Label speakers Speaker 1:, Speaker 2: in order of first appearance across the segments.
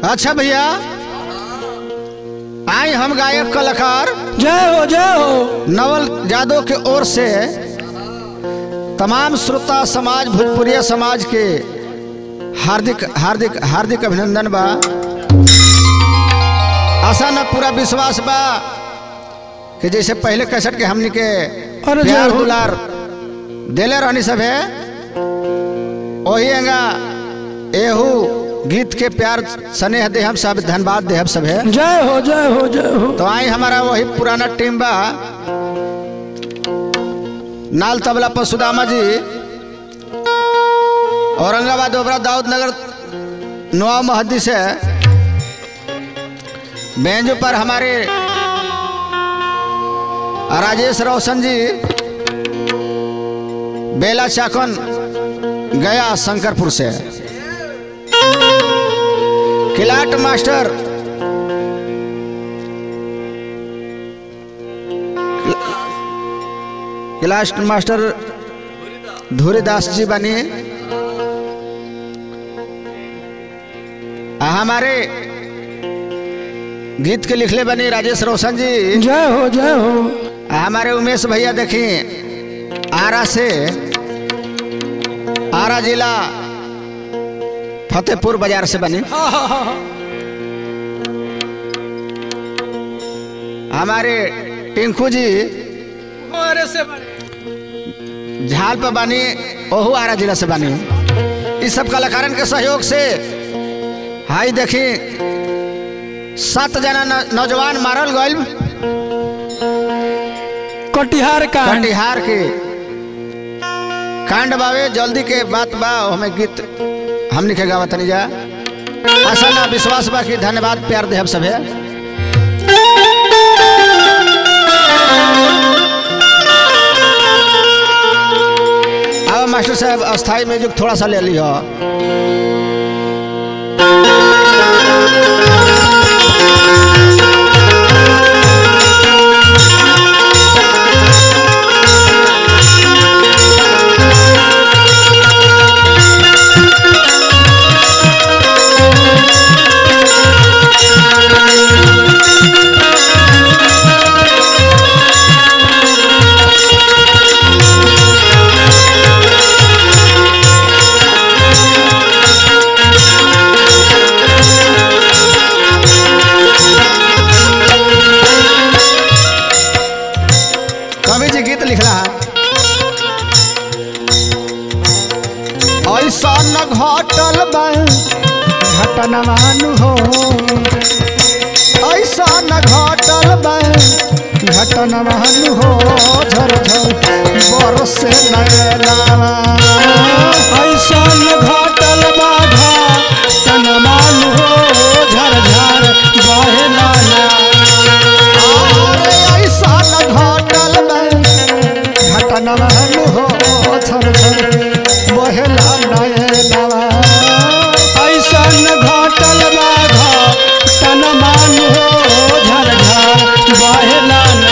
Speaker 1: अच्छा भैया आई हम गायक कलाकार
Speaker 2: जय हो जय हो
Speaker 1: नवल यादव के ओर से तमाम श्रोता समाज भोजपुरिया समाज के हार्दिक हार्दिक हार्दिक अभिनंदन बा आशा न पूरा विश्वास बा कि जैसे पहले कैसेट के हमनी के
Speaker 2: अरे जय
Speaker 1: प्यार
Speaker 2: हो।
Speaker 1: दुलार देले रहनी सब है वही एंगा एहू गीत के प्यार स्नेह दे हम सब धन्यवाद दे हम सब है
Speaker 2: जय हो जय हो जय हो
Speaker 1: तो आई हमारा वही पुराना टीम बा नाल तबला पर सुदामा जी औरंगाबाद ओबरा दाऊद नगर नवा महदी से बेंजो पर हमारे राजेश रोशन जी बेला चाकन गया शंकरपुर से किलाट master class master Dhuridas ji बनी आ हमारे गीत के लिखले बनी राजेश रोशन जी
Speaker 2: जय हो जय हो
Speaker 1: आ हमारे उमेश भैया देखी आरा से आरा जिला फतेहपुर बाजार से बनी हमारे टिंकू जी
Speaker 2: अरे से
Speaker 1: झाल पर बानी ओहू आरा जिला से बानी इस सब कलाकारन के सहयोग से हाई देखी सात जना न- नौजवान मारल गइल
Speaker 2: कटिहार का
Speaker 1: कटिहार के कांड बावे जल्दी के बात बा हमें गीत हमनी के गावत नहीं जा आशा ना विश्वास बा कि धन्यवाद प्यार देहब सभे अब मास्टर साहब अस्थाई म्यूजिक थोड़ा सा ले लियो कवि जी गीत लिखला है ऐसा न घटल बा घटनवान हो ऐसा न घटल बा घटनवान हो झर झर बरसे नयनावा
Speaker 2: ऐसा घाटल बाधा तनमान हो झर झर बहे नाना
Speaker 1: अरे ऐसा न घटल बा घटनवान हो झर झर बहेला नयनावा
Speaker 2: ऐसा घाटल बाधा तनमान हो झर झर बहे नाना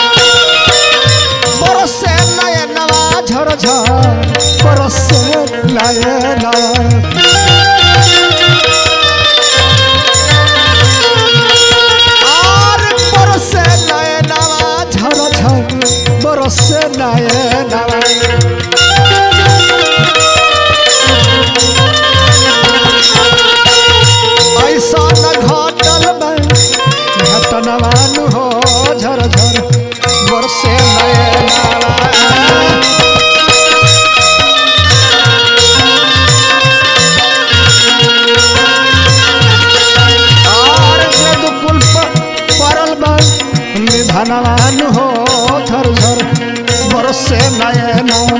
Speaker 1: बरसे नयनवा झर झर बरसे नयनवा आर बरसे नयनवा झर झर बरसे नयनवा ऐसा न घटल बा घटनवान हो झर झर बरसे नयनवा और यदुकुल पर परल बा निधनवान हो झर झर बरसे नयनवा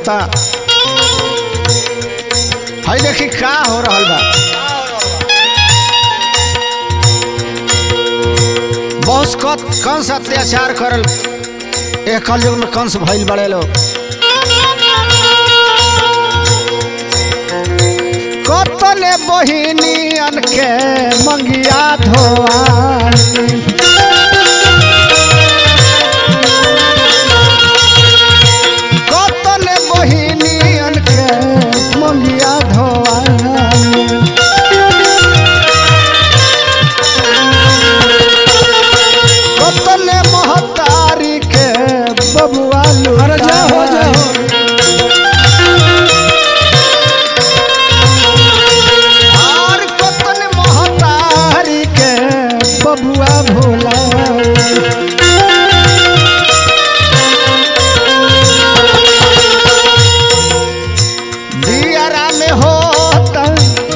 Speaker 1: होता हई देखी का हो रहल बा बॉस क कंस अत्याचार करल एक कलयुग में कंस भइल बड़े लोग कतने बहिनियन के मंगिया धोआनी कतने बहिनियन के मंगिया धोआनी कतने महतारी के बबुआ
Speaker 2: अरे जाओ
Speaker 1: लुटाई।
Speaker 2: जाओ
Speaker 1: और कतन महतारी के बबुआ भोला दियारा में होता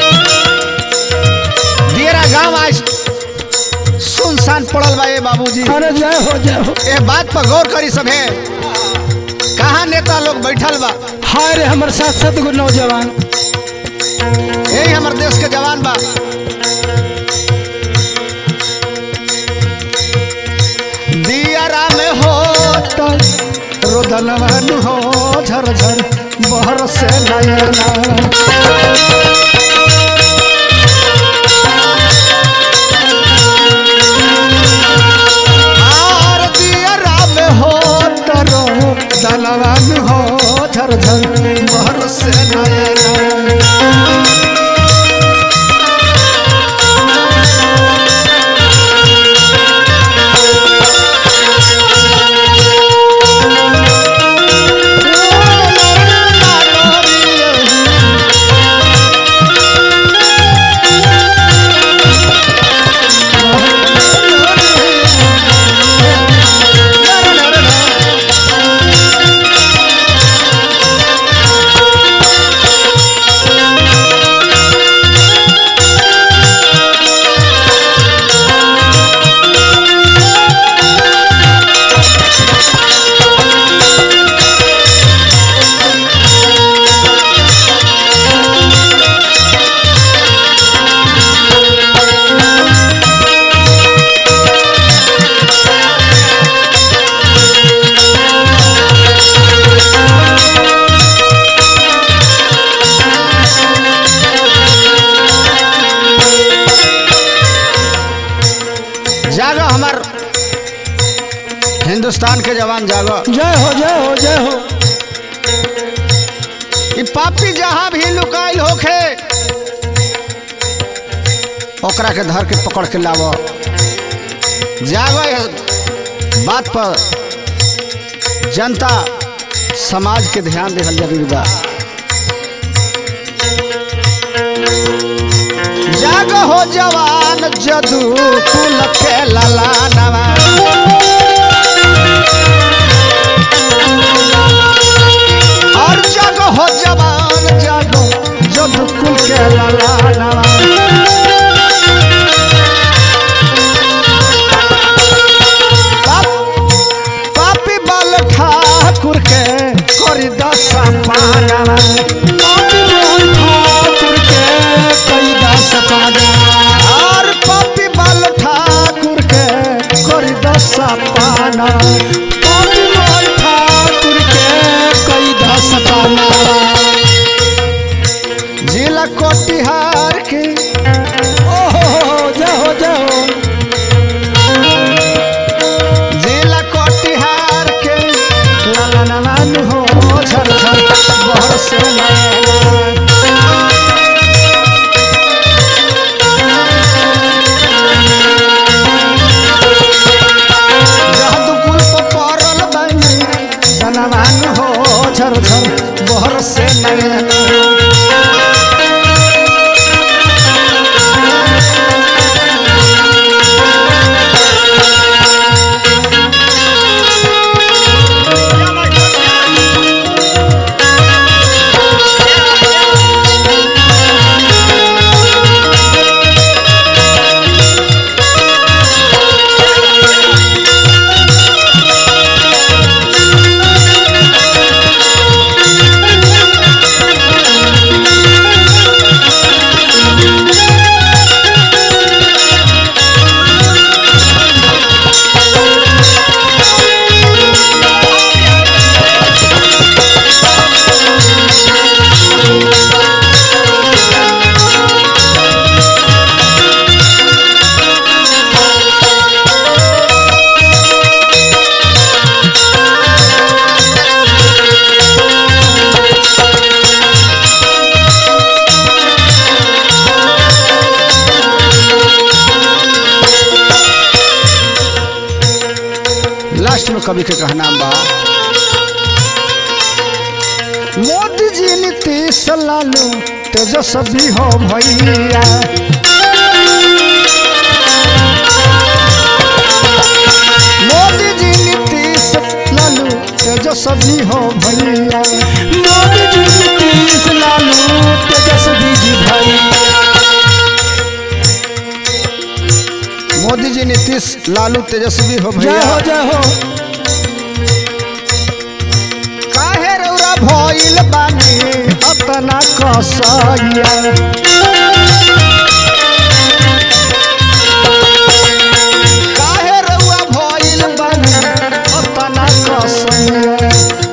Speaker 1: दियारा गांव आज सुनसान पड़ल बा ए बाबूजी
Speaker 2: अरे जय हो जय हो
Speaker 1: ए बात पर गौर करी सभे कहाँ नेता लोग बैठल बा
Speaker 2: हाय रे हमर साथ साथ गो नौजवान
Speaker 1: यही हमर देश के जवान बा दियारा में हो रोदनवन हो झर झर बहर से नयना आर दियारा में हो तरो दलवन हो झर झर बहर से नयना जागो हमार हिंदुस्तान के जवान जागो
Speaker 2: जय हो जय हो जय हो
Speaker 1: ई पापी जहां भी लुकाइल होखे ओकरा के धर के पकड़ के लावो जागो ये बात पर जनता समाज के ध्यान देहल जरूरी बा जाग हो जवान जदू कुल के ललानवा और जग हो जवान जग जदू कुल के ललानवा पाप- पापी बल ठाकुर के करी दशा पानवा
Speaker 2: पापी मोहन ठाकुर के कई दास पागा
Speaker 1: और पपी बल ठाकुर के करी दशा पाना
Speaker 2: पापी मोहन ठाकुर के कई दास पागा
Speaker 1: जिला कोटिहार की
Speaker 2: ओहो जय हो जय हो
Speaker 1: जिला कोटिहार के ललनवन हो झर झर बहर से नैना। जहदु कुल पर पड़ल बानी, सनमान हो झर झर बहर से नैना।
Speaker 3: Thank
Speaker 1: के कहना बा मोदी जी नीतीश लालू तेजस्वी हो भैया मोदी जी नीतीश लालू तेजस्वी हो भैया
Speaker 2: मोदी जी नीतीश लालू तेजस्वी जी भैया
Speaker 1: मोदी जी नीतीश लालू तेजस्वी हो
Speaker 2: जय
Speaker 1: भैया
Speaker 2: हो जय हो
Speaker 1: काहे रौरा भइल बानी अतना कसैया काहे रौआ भइल बानी अतना कसैया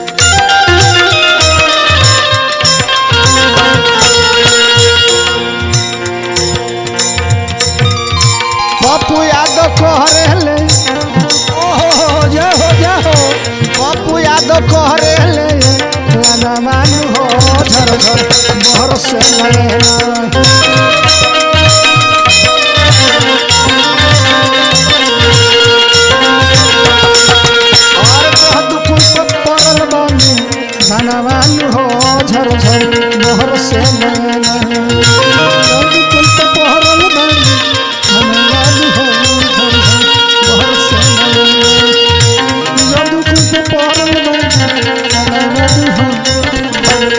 Speaker 1: पप्पू यादव कहरेले
Speaker 2: ओहो जय हो जय हो
Speaker 1: पप्पू यादव कहरेले लाना मानू हो झर झर बहर से नैना और कह दुकुल पे पड़ल बानी लाना मानू हो झर झर बहर से नैना कह दुकुल पे पड़ल बानी लाना मानू हो झर झर बहर से नैना जादू कुछ पारल में जादू हम